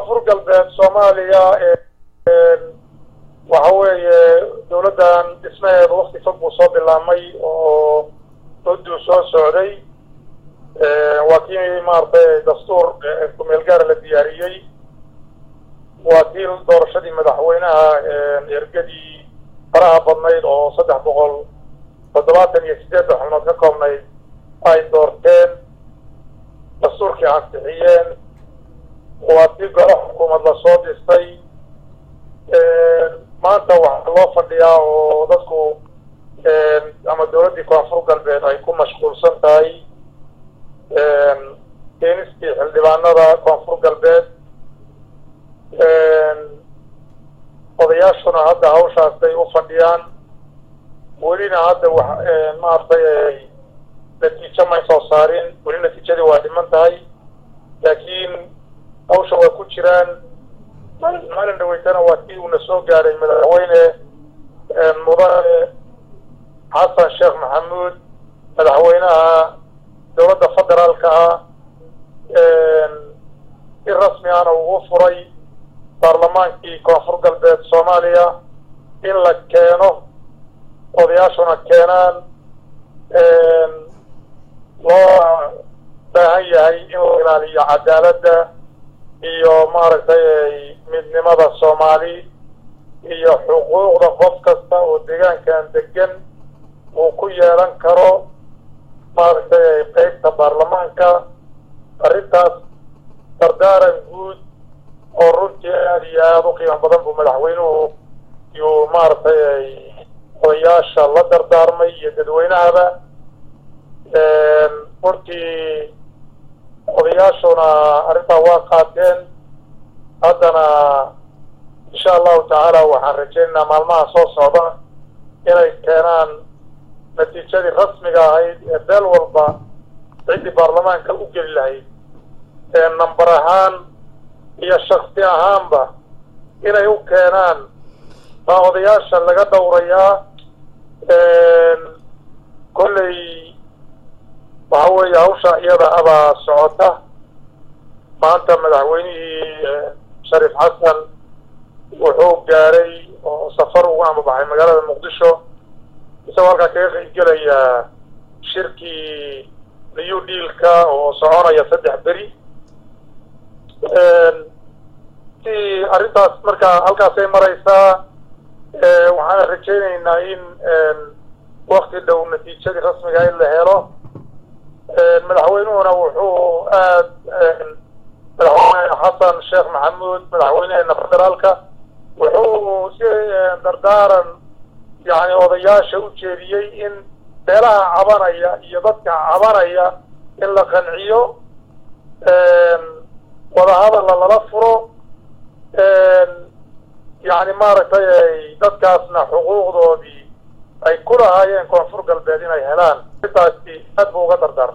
koonfur galbeed soomaaliya waxa weeye dawladdan dhismaheeda wakti fog buu soo bilaabmay oo mudduu soo socday waa kii maaragtay dastuur kumeel gaara la diyaariyey waa kii doorashadii madaxweynaha ergadii faraha badnayd oo saddex boqol toddobaatan iyo siddeed xubnood ka koobnayd ay doorteen dastuurkii ansixiyeen waa tii golo xukuumad lasoo dhistay maanta waxaa loo fadhiyaa oo dadku ama dawladdii koonfur galbeed ay ku mashquulsan tahay keenistii xildhibaanada koonfur galbeed odayaashuna hadda hawshaasay u fadhiyaan welina hadda wa maaragtay natiijo may soo saarin weli natiijadii waa dhiman tahay laakiin hawsha waa ku jiraan maalin dhaweytana waa kii uuna soo gaaray madaxweyne mudane xasan sheekh maxamuud madaxweynaha dowladda federaalka ah si rasmi ahna ugu furay baarlamaankii koonfur galbeed soomaaliya in la keeno odayaashuna keenaan loo baahan yahay in la ilaaliyo cadaaladda iyo maaragtay midnimada soomaali iyo xuquuqda qof kasta oo deegaankan degan uu ku yeelan karo maaragtay qeybta baarlamaanka arrintaas dardaaran guud oo runtii aada iyo aada u qiimo badan buu madaxweynuhu yuu maaragtay odayaasha la dardaarmay iyo dadweynahaba runtii odayaashuna arrintaa waa qaateen haddana insha allahu tacaala waxaan rajaynaynaa maalmaha soo socda inay keenaan natiijadii rasmiga ahayd ee beel walba ciddii baarlamaanka u geli lahayd ee namber ahaan iyo shaksi ahaanba inay u keenaan baa odayaasha laga dhowrayaa kolley waxa weeye hawsha iyada abaa socota maanta madaxweynihii shariif xasan wuxuu gaaray oo safar ugu amabaxay magaalada muqdisho isagoo halkaa kaga qaybgelayaa shirkii new dealka oo soconaya saddex beri si arrintaas marka halkaasay maraysaa waxaana rajaynaynaa in wakti dhow natiijadii rasmiga in la helo madaxweynuhuna wuxuu aad madaxweyne xasan sheekh maxamuud madaxweyneheena federaalka wuxuu si dardaaran yani odayaasha u jeediyey in beelaha cabanaya iyo dadka cabanaya in la qanciyo wadahadalla lala furo yani maaragtay dadkaasna xuquuqdoodii ay ku lahaayeen koonfur galbeed inay helaan intaasi aad buu uga dardaarmay